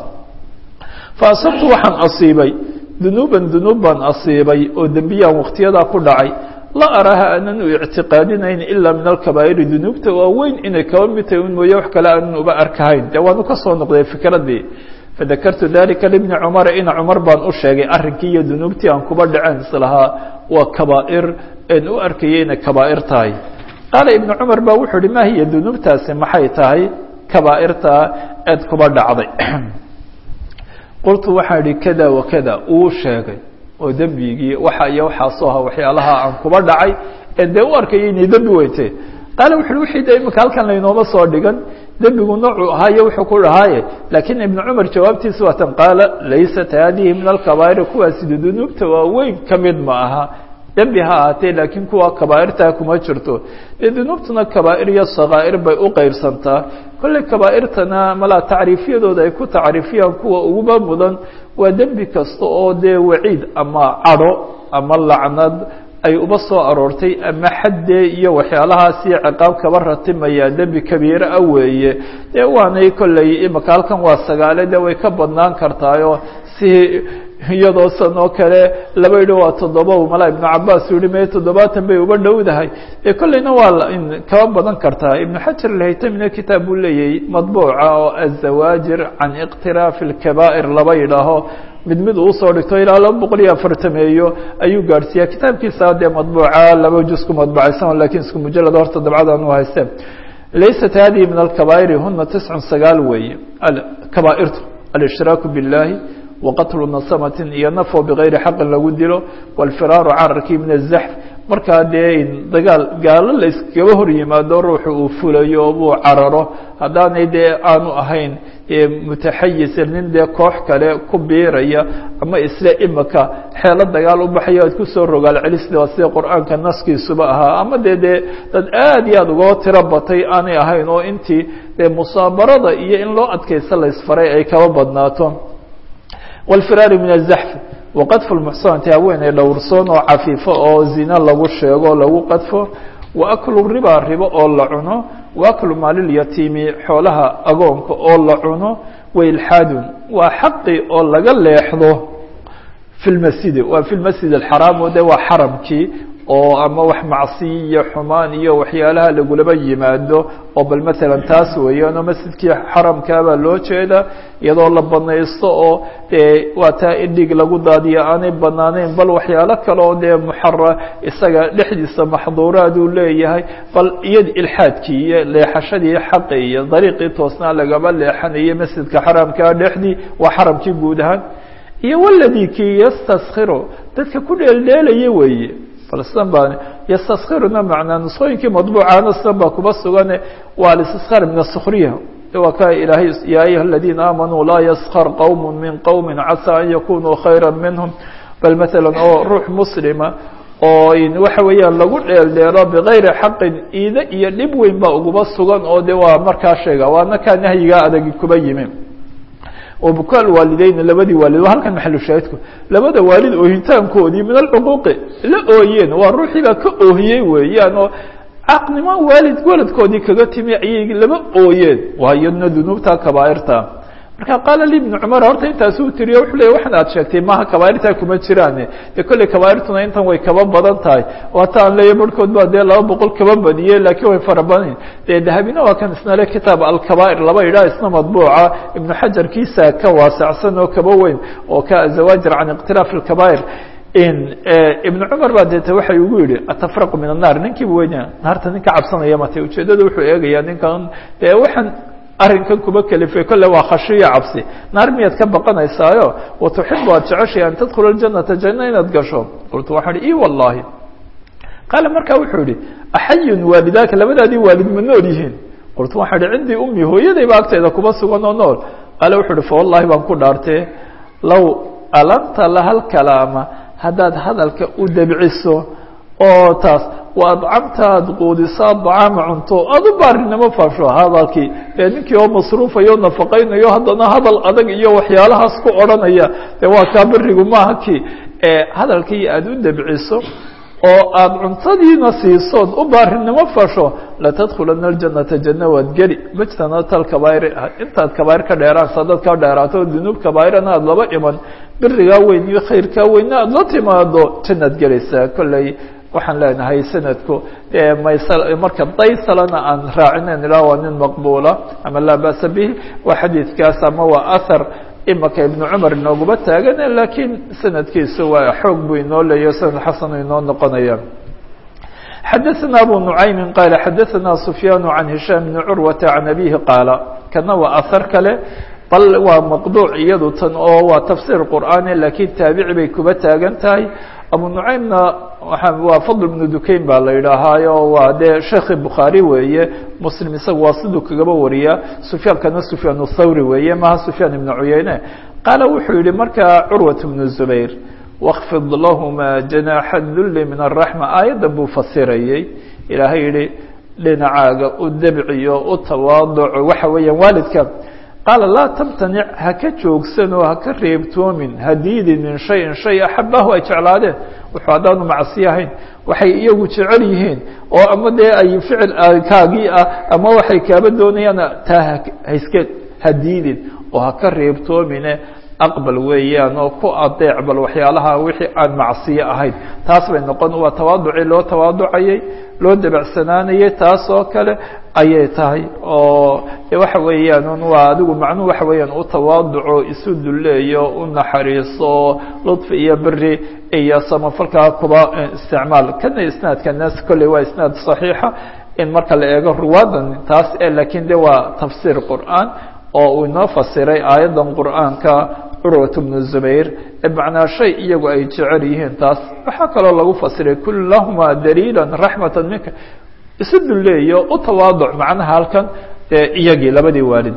[SPEAKER 1] fa asabtu waxaan asiibay dunuuban dunuub baan asiibay oo dembiyaan waktiyadaa ku dhacay la araha aanan u ictiqaadinayn ilaa min alkabaa'iri dunuubta waaweyn inay kaba mid tahay un mooye wax kale aanan uba arkahayn dee waanu ka soo noqday fikradii fadakartu dalika libni cumara ina cumar baan u sheegay arrinkii iyo dunuubtii aan kuba dhaceen islahaa waa kabaa'ir een u arkayay inay kabaa'ir tahay qaala ibnu cumar baa wuxuu uhi ma hiya dunuubtaasi maxay tahay kabaa'irtaa eed kuba dhacday qultu waxaa idhi kada wa kada uu sheegay oo dembigii waxa iyo waxaasoo aha waxyaalaha aan kuba dhacay ee dee u arkayay inay dembi weyte qaala wuxu uhi wixii de imika halkan laynooma soo dhigan dembigu noocuu ahaayo wuxuu ku dhahaaye laakiin ibnu cumar jawaabtiisa waatan qaala laysat haadihi min alkabaa'iri kuwaasi dunuubta waaweyn ka mid ma aha dembi ha ahaatee laakiin kuwa kabaa'irtaa kuma jirto dee dunuubtuna kabaa'ir iyo sakaa'ir bay u qeybsantaa kolley kabaa'irtana malaa tacriifyadooda ay ku tacriifiyaan kuwa uguba mudan waa dembi kasta oo dee waciid ama cadho ama lacnad ay uba soo aroortay ama xaddee iyo waxyaalahaasi ciqaab kaba ratimaya dembi kabiire ah weeye dee waanay kolley imaka halkan waa sagaale de way ka badnaan kartaayo si iyadoo san oo kale laba yidhi waa toddoba malaa ibnu cabaas u yihi me toddobaatan bay uba dhowdahay ee kolleyna waa kaba badan kartaa ibnu xajar alhaytamina kitaab buu leeyahay madbuuca oo azawaajir can iqtiraafi اlkabaa'ir laba yidhaaho mid mid uu usoo dhigto ilaa laba boqol iyo afartameeyo ayuu gaadhsiiya kitaabkiisa dee madbuuca laba juz ku madbucaysan lakin isku mujalad horta dabcadan u hayste laysat hadihi min alkabaa'iri huna tiscun sagaal weeye kabaa'irtu alishiraaku biاllahi waqatlu nasamatin iyo nafo bigayri xaqin lagu dilo walfiraaru cararkii min azaxf markaa dee dagaal gaalo la iskaba hor yimaado ruuxu uu fulayo uu cararo haddaanay dee aanu ahayn mutaxayisa nin dee koox kale ku biiraya ama isle imika xeelo dagaal u baxayo aad kusoo rogaal celisda waa sida qur-aanka naskiisuba ahaa ama dee dee dad aad iyo aada uga tiro batay aanay ahayn oo intii dee musaabarada iyo in loo adkaysta la isfaray ay kaba badnaato wاlfiraari min azaxf waqadfu lmuxsanati haweeney dhowrsoon oo cafiifo oo zina lagu sheego lagu qadfo waaklu riba ribo oo la cuno waaklu maalilyatiimi xoolaha agoonka oo la cuno wailxaadun waa xaqi oo laga leexdo fi lmasjidi waa fi lmasjid alxaraam o de waa xaramkii oo ama wax macsiy iyo xumaan iyo waxyaalaha lagulaba yimaado oo bal matalan taas weeyaan oo masjidkii xaramkaabaa loo jeeda iyadoo la banaysto oo dee waa taa idhig lagu daadiyo aanay banaaneyn bal waxyaalo kale oo dee muxara isaga dhexdiisa maxduuraad uu leeyahay bal iyad ilxaadkii iyo leexashadii xaqi iyo dariiqii toosnaa lagaba leexanayay masjidka xaramkaa dhexdii waa xaramkii guud ahaan iyo waladii kii yastaskhiru dadka ku dheeldheelaya weeye balsan baa yastaskiruna macnaa nusqooyinkii madbuucaana sidan baa kuba sugane waa alistiskar min asukriya waa ka ilaahay ya ayuha aladiina aamanuu laa yaskar qowm min qowmi casaa an yakunuu khayra minhum bal maala oo ruux muslima oo waxa weeyaan lagu dheeldheelo bigayri xaqin iide iyo dhib weyn baa uguba sugan oo de waa markaa sheega waana kaa nahyigaa adagi kuba yimi bukaal waalideyn labadii waalid halkan maxalu shaahidku labada waalid oohitaankoodii min alcuquuqi la ooyeen waa ruuxii baa ka oohiyey weeyaan oo caqnimo waalid waladkoodii kaga timi ayay laba ooyeen waayadna dunuubta kabaairta marka qaala li ibnu cumar horta intaasuu tiriyo wuxuu leey waxan aad sheegtay maha kabaairtaa kuma jiraane dee kolley kabaairtuna intan way kaba badan tahay waata aan leeya barhkood baa dee laba boqol kaba badiyey laakiin way fara badan dee dahabina waa kan isna le kitaab alkabaa'ir laba idhaa isna madbuuca ibnu xajar kiisa ka waasacsan oo kaba weyn oo ka zawaajir can ikhtilaaf alkabaa'ir ibnu cumar baa deeta waxay ugu yihi atafraqu min annaar ninkiiba weynaa naarta ninka cabsanaya mate ujeedada wuxuu eegayaa ninkan dee waxaan arrinkan kuba kelifay kolle waa khashiyo cabsi naar miyaad ka baqanaysaayo watuxibu aad jeceshay an tadkhula aljanata janna inaad gasho qultu waxaan ihi i wallahi qaala markaa wuxuu yihi axayun waalidaaka labadaadii waalid ma nool yihiin qultu waxaan ihi cindii ummi hooyadayba agteeda kuba sugan oo nool qaala wuxuu ihi fa wallahi baan ku dhaartee low alanta lahal kalaama haddaad hadalka u debciso oo taas wa adcamta aad quudisaa dacaama cunto aad u baarinimo faasho hadalkii dee ninkii oo masruufayo nafaqaynayo haddana hadal adag iyo waxyaalahaas ku odhanaya dee waa kaa berigu maaha kii hadalkii aad u debciso oo aad cuntadiina siisood u baarinimo fasho latadkhulana aljanata janna waad geli majtanata alkabaa'ir intaad kabaa'ir ka dheeraansa dad ka dheeraato dunuub kabaa'irana aada laba iman berigaa weyn iyo khayrkaa weyna aada la timaado jannaad gelaysaa kolley waxaan leenahay sanadku maysal marka daysalana aan raacinen ilaa waa nin maqbuula ama laa ba'sa bihi waa xadiidkaas ama waa ahar imaka ibnu cumar inooguma taagane laakiin sanadkiisu waa xoog buu inoo leeyaho sanad xasanu inoo noqonaya xadaثna abu nucaymi qaala xadaثna sufyaan can hishaam bni curwata can abihi qaala kana waa ahar kale bal waa maqduuc iyadu tan oo waa tafsiir qur'aani laakiin taabici bay kuba taagan tahay abu nucaymna waa fadl bnu dukayn baa la yidhaahaayo waa dee sheekhi bukhaari weeye muslim isaga waa siduu kagaba wariyaa sufyaankana sufyaan thawri weeye maha sufyaan ibnu cuyeyne qaala wuxuu yihi markaa curwat bnu zubayr wاkfid lahma janaaxa dulli min araxma aayadda buu fasirayey ilaahay yihi dhinacaaga u debciyo u tawaaduco waxa weeyaan waalidka qaala laa tamtanic haka joogsanoo haka reebtoomin hadiidin min shayin shay axabahu ay jeclaadeen wuxuu haddaanu macsi ahayn waxay iyagu jecel yihiin oo ama dee ay ficil kaagii ah ama waxay kaaba doonayaan taa haiska hadiidin oo haka reebtoomine aqbal weeyaan oo ku adeec bal waxyaalaha wixii aan macsiyo ahayn taas bay noqon waa tawaaducii loo tawaaducayey loo debacsanaanayey taas oo kale ayay tahay oo waxa weeyaan un waa adigu macnuhu waxa weeyaan u tawaaduco isu duleeyo u naxariiso ludfi iyo beri iyo samafalkaa kuba isticmaal kana isnaadka naas kolley waa isnaad صaxiixa in marka la eego ruwaadan taas lakiin de waa tafsiir qur'aan oo uu inoo fasiray aayaddan qur'aanka curwat bnu zubayr macnaa shay iyagu ay jecel yihiin taas waxaa kaloo lagu fasiray kun lahuma daliila raxmata minka isu dulleeyo u tawaaduc macnaha halkan iyagii labadii waalid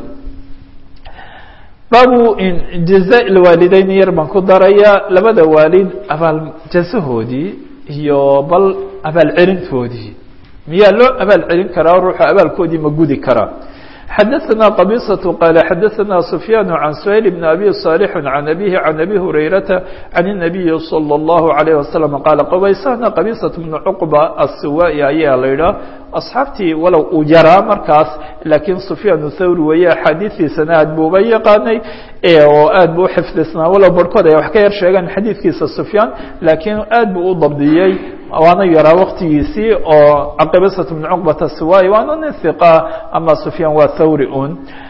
[SPEAKER 1] baabu jaza waalideyn yar baan ku daraya labada waalid abaal jazahoodii iyo bal abaal celintoodii miyaa loo abaal celin karaa ruuxu abaalkoodii ma gudi karaa xadaثna qبيصة qال xadaثna سفyاn عan سhayل بن أbي صالح عan أbيه عan أbي هurayرaةa عan النaبiي صلى الله عليه وسلم qاaل qbaysana qبيصة بن cqبة السuwائي ayaa la idhaah asxaabtii walow uu yaraa markaas laakiin سufyaan thawri weeye axaadiistiisana aad bu uba yaqaanay oo aad bu uxifdisnaa walow barhkood ay wax ka yar sheegaan xadiidkiisa سufyaan laakiin aad bu u dabdiyey waana yaraa waktigiisii oo qبيصة بن cqبة السuwائي waana nin ثiqa ama سufyaan waa thawri un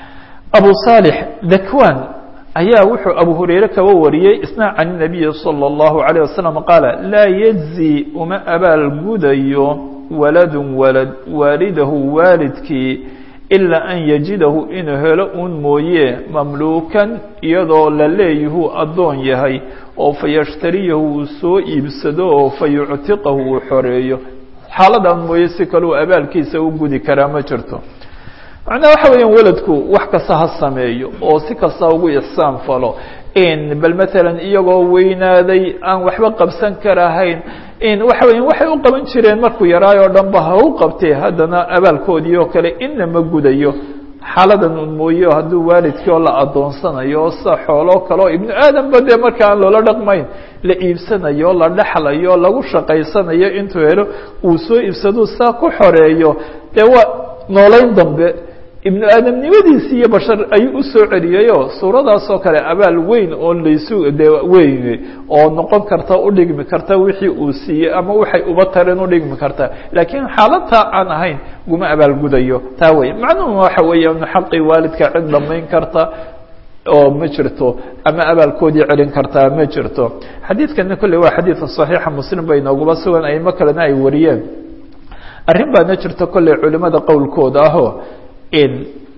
[SPEAKER 1] abu صالح dakwan ayaa wuxuu abu hurayre kaba wariyey isna can النabiyi slى الlaهu عalيه waسلم qaala laa yجزي uma abaal gudayo walad walad waalidahu waalidkii ilaa an yajidahu inuu helo un mooye mamluukan iyadoo la leeyahuu addoon yahay oo fayashtariyahu uu soo iibsado oo fayuctiqahu uu xoreeyo xaaladan mooye si kaleu abaalkiisa u gudi karaa ma jirto macnaha waxa weeyaan weladku wax kasta ha sameeyo oo si kasta ugu ixsaan falo bal maalan iyagoo weynaaday aan waxba qabsan karahayn waxa weya waxay u qaban jireen markuu yaraay oo dhan ba ha u qabtee haddana abaalkoodii oo kale inna ma gudayo xaaladan un mooye hadduu waalidkii oo la adoonsanayo oo sida xooloo kale oo ibnu aadamba dee marka aan loola dhaqmayn la iibsanayo la dhexlayo lagu shaqaysanayo intuu helo uu soo iibsaduu saa ku xoreeyo dee waa noolayn dambe ibnu aadamnimadiisi iyo bashar ayuu usoo celiyayoo suuradaas oo kale abaal weyn oo laysu de weyn oo noqon karta udhigmi karta wixii uu siiyey ama waxay uba tareen udhigmi karta laakiin xaaladtaa aan ahayn guma abaalgudayo taa wey macnuhu waxa weeya inu xaqii waalidka cid dhamayn karta oo ma jirto ama abaalkoodii celin kartaa ma jirto xadiidkana kolley waa xadiidka صaxiixa muslim bay nooguba sugan aimo kalena ay wariyeen arrin baana jirta kolley culimada qowlkooda ahoo in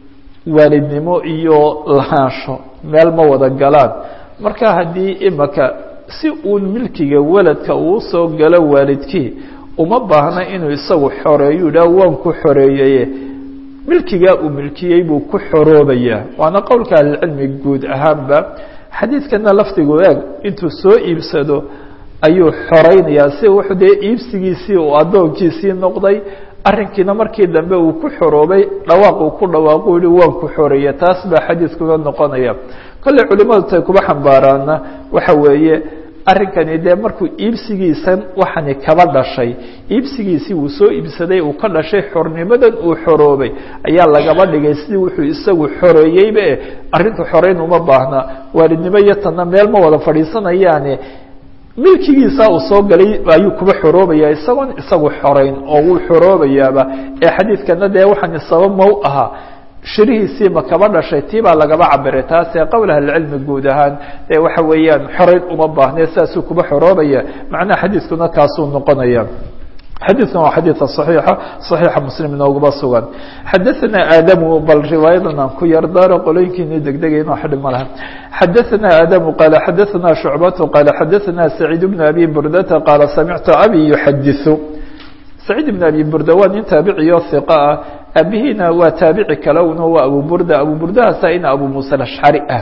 [SPEAKER 1] waalidnimo iyo lahaansho meel ma wada galaan marka haddii imaka si uun milkiga weladka uu soo galo waalidkii uma baahna inuu isagu xoreeyo idhaah waan ku xoreeyeye milkigaa uu milkiyey buu ku xoroobayaa waana qowlka ahlicilmi guud ahaanba xadiidkana lafdigu eeg intuu soo iibsado ayuu xoreynayaa si wuxuu dee iibsigiisii uu addoonkiisii noqday arrinkiina markii dambe uu ku xoroobay dhawaaq uu ku dhawaaqu yihi waan ku xoreeya taas baa xadiidkuga noqonaya kolley culimadu tay kuba xambaaraana waxa weeye arrinkani dee markuu iibsigiisan waxani kaba dhashay iibsigiisii uu soo iibsaday uu ka dhashay xornimadan uu xoroobay ayaa lagaba dhigay sidii wuxuu isagu xoreeyeyba e arrintu xoreyn uma baahna waalidnimo iyo tanna meel ma wada fadhiisanayaane milkigiisa uu soo galay ayuu kuba xoroobaya isagoon isagu xoreyn oo wuu xoroobayaaba ee xadiidkana dee waxaan sabab ma u ahaa shirihiisii ma kaba dhashay tii baa lagaba cabiray taasee qowl ahlicilmi guud ahaan ee waxa weeyaan xoreyn uma baahne saasuu kuba xoroobaya macnaha xadiidkuna kaasuu noqonaya xadiidkan waa xadiidka صaxiixa صaxiixa muslim inoogaba sugan xadaثana aadamu bal riwaayadan aan ku yar daaro qolooyinkiini degdegay inoo xidhi ma laha xadaثana aadamu qaala xadaثana shucbatu qaala xadaثana saciid bn abi burdata qaala samictu abi yuxadiثu saciid bn abi burda waa nin taabiciyo hiqa ah aabihiina waa taabici kale una waa abu burda abu burdahaasa ina abu muuse ashcari ah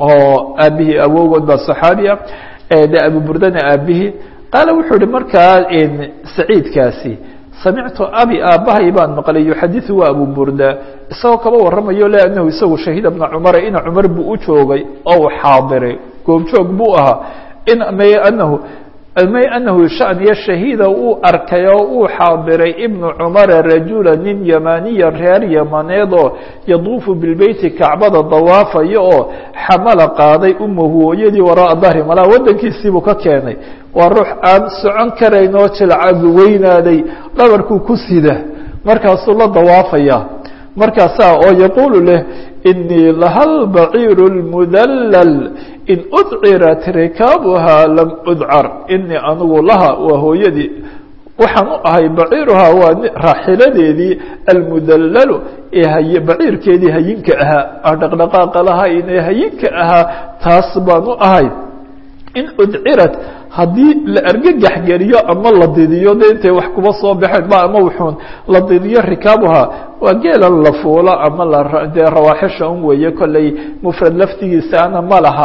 [SPEAKER 1] oo aabihii awogood baa صaxaabi ah de abu burdana aabihii qaala wuxuu ihi markaa saciidkaasi samictu abi aabbahay baan maqlay yuxadiثu waa abu burda isagoo kaba waramayo le anahu isagu shahiida bna cumara ina cumar buu u joogay oo u xaadiray goobjoog buu ahaa may anahu may anahu shaniya shahiida uu arkay oo uu xaadiray ibnu cumara rajula nin yamaniya reer yamaneedoo yaduufu bilbeyti kacbada dawaafayo oo xamala qaaday umahu hooyadii waraa dahri malaa wadankiisiibuu ka keenay waa ruux aan socon karayn oo jilcag weynaaday dhabarkuu ku sida markaasuu la dawaafaya markaasaa oo yaquulu leh inii lahal baciiru lmudallal in udcirat rikaabuhaa lam udcar inii anigu laha waa hooyadii waxaan u ahay baciiruhaa waa raaxiladeedii almudallalu ee hay baciirkeedii hayinka ahaa dhaqdhaqaaqa lahayn ee hayinka ahaa taas baan u ahay in udcirat haddii la argagax geliyo ama la didiyo de intay wax kuba soo baxeen ba ama wuxuun la didiyo rikaabuhaa waa geelan la fuulo ama ladee rawaaxisha un weeye kolley mufrad laftigiisaana ma laha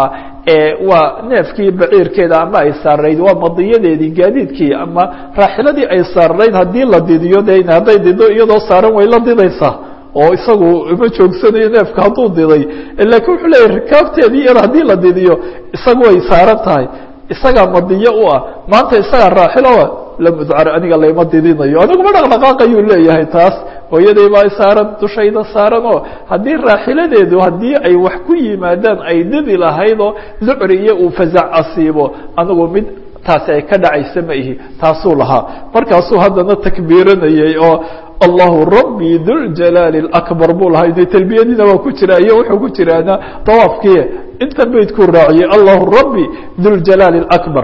[SPEAKER 1] waa neefkii baciirkeeda ama ay saarayd waa madiyadeedii gaadiidkii ama raaxiladii ay saarayd haddii la didiyo de hadday dido iyadoo saaran way la didaysaa oo isagu ma joogsanayo neefka hadduu diday lakiin wuxuu leeyahy rikaabteedii iyada haddii la didiyo isagu way saaran tahay isagaa madiyo u ah maanta isagaa raaxiloa lamudcar aniga layma didinayo aniguma dhaqdhaqaaqayuu leeyahay taas hooyaday baa saaran dushayda saaran oo haddii raaxiladeedu haddii ay wax ku yimaadaan ay didi lahaydoo lucri iyo uu fasac asiibo anigu mid taasi ay ka dhacaysa ma ihi taasuu lahaa markaasuu haddana takbiiranayay oo allahu rabbi duljalaali اakbar buu lahaa ina talbiyadiina waa ku jira iyo wuxuu ku jiraana dawaafkii inta beydkuu raaciyey allahu rabbi duljalaali اakbar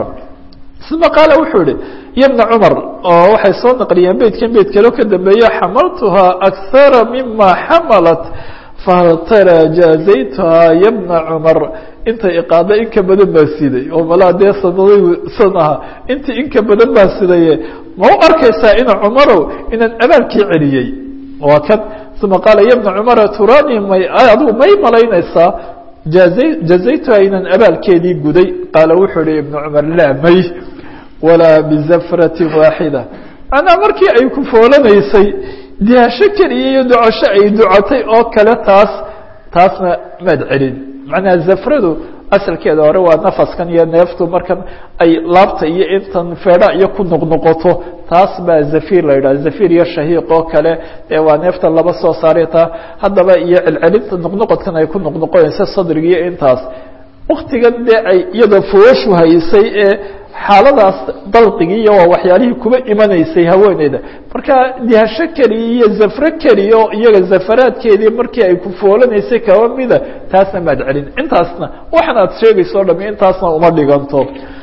[SPEAKER 1] uma qaala wuxuu yihi yabna cumar oo waxay soo naqliyeen beydkan beyd kaleo ka dambeeye xamaltuhaa akara mima xamalat fahal tara jaazaytuhaa yabna cumar intay iqaada in ka badan baa siday oo malaa dee sanaday san aha intii in ka badan baa sidaye ma u arkaysaa ina cumarow inaan abaalkii celiyey waa kan uma qaala yabna cumara turani may adigu may malaynaysaa jaaza jazaytuhaa inaan abaalkeedii guday qaala wuxuu ihi ibna cumar laa may walaa bizafratin waaxida manaa markii ay ku foolanaysay dihasho keliya iyo ducasho ay ducatay oo kale taas taasna maad celin macnaha zafradu asalkeeda hore waa nafaskan iyo neeftu markan ay laabta iyo intan feedha iyo ku noqnoqoto taas baa zafir la yidhaha zafir iyo shahiiq oo kale ee waa neefta laba soo saaray taa haddaba iyo celcelinta noqnoqodkan ay ku noqnoqonaysa sadrigiiyo intaas waktigan dee ay iyadoo fooshu haysay ee xaaladaas dalqigii iyo waa waxyaalihii kuba imanaysay haweeneyda marka dihasho keliya iyo zafro keliya oo iyaga zafaraadkeedii markii ay ku foolanaysay kaba mida taasna maad celin intaasna waxan aad sheegayso o dhami intaasna uma dhiganto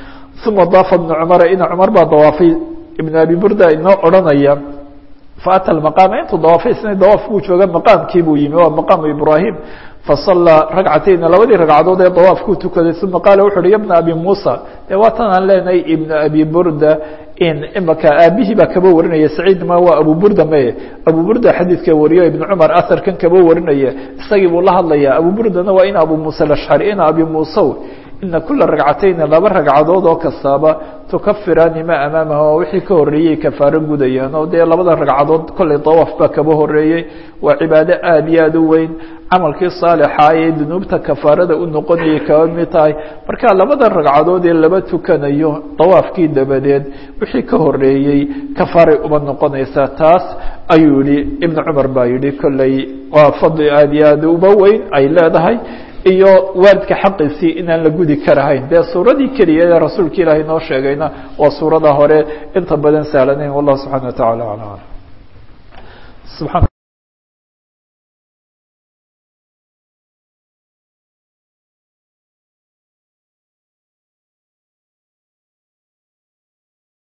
[SPEAKER 1] uma daafa ibna cumara ina cumar baa dawaafay ibn abi burda inoo odhanaya faata maqaama intuu dawaafay isna dawaaf buu jooga maqaamkii buu yimi waa maqaamu ibrahim fasallaa ragcatayna labadii ragcadood ee dawaafkuu tukaday uma qaala wuxu uhi ya bna abi muusa de waatan aan leenahay ibna abi burda in imaka aabihii baa kaba warinaya saciid ma waa abu burda maye abu burda xadiidka wariyo ibn cumar aharkan kaba warinaya isagii buu la hadlaya abu burdana waa in abu muuse alashcari ina abi muusew ina kula ragcatayni laba ragcadood oo kastaaba tukafiraani maa amaamaha oo wixii ka horreeyey kafaaro gudayaan oo dee labada ragcadood kollay dawaaf baa kaba horreeyey waa cibaado aada iyo aada u weyn camalkii saalixa ee dunuubta kafaarada u noqonayay kaba mid tahay marka labada ragcadood ee laba tukanayo dawaafkii dabadeed wixii ka horreeyey kafaaray uba noqonaysaa taas ayuu yihi ibn cumar baa yihi kolley waa fadli aada iyo aada uba weyn ay leedahay iyo waalidka xaqiisii inaan la gudi karahayn dee suuradii keliya ee rasuulka ilaahay noo sheegayna waa suurada hore inta badan sahlanayn wallah subxana wa tacala ala alam